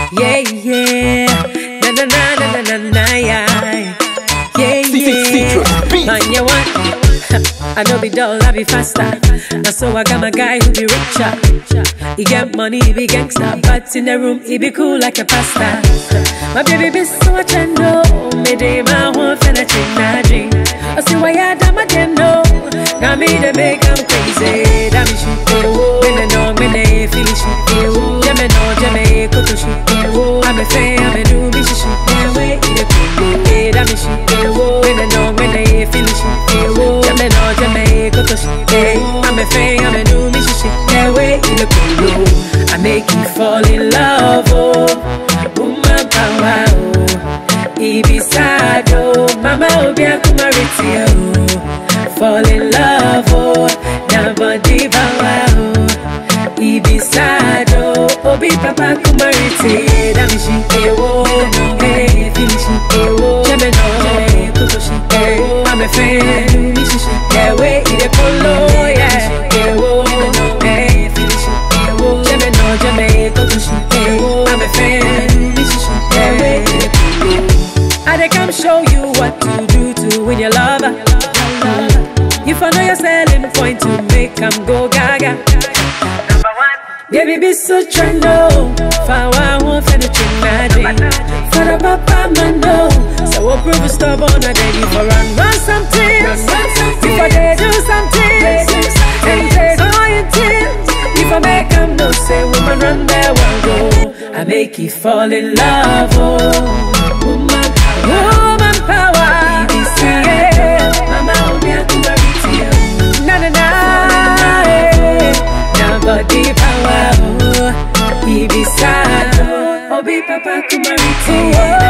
Yeah, yeah. Na na na na na na na yeah. Yeah, Citrus yeah. beats. Man, you want? I know be dull, I be faster. Now so I got my guy who be richer. He get money, he be gangster, but in the room he be cool like a pasta. My baby be so much I know. Me day my one finna change my dream. I see why I done my damn no. Now me the make I'm crazy. That me shit. When I know me they feel shit. Jemme no jemme kutu shit. I'm a fan, I'm a do me shit. Way in the cool. That me shit. When I know me they feel shit. Jemme no jemme kutu shit. I'm a fan, I'm a do me shit. Way in the cool. I make you fall in love. Oh, woman power. Oh, Ibisado, Mama Obia Kumariti. Oh, fall in love. Oh, never diva. Oh, Ibisado, Obi Papa Kumariti. Damishi, Ewo, Hey, Finishi, Ewo, Gemino, Kutoshi, Ewo, I'm a fan, Mishishi, Ewe, Ide Polo, yeah, Ewo, Hey, Finishi, Ewo, Gemino, Jame, Kutoshi, Ewo, I'm a fan, Mishishi, Ewe, Ide Polo. I dey come show you what to do to win your lover. If I know your selling point to make 'em go gaga. Baby, be so trendo. Fawa won't fend the magic. For the papa man, no. So we'll prove it stubborn. I dare you for run, run something. If I dare do something, and take all your tears. If I make 'em no say, woman, run there, one go. I make you fall in love, oh. Woman power. Woman power. Yeah. Mama, oh, me, I could marry to you. Na na na. eh. Na body power. oh. Ibisado. Obi papa kumariti.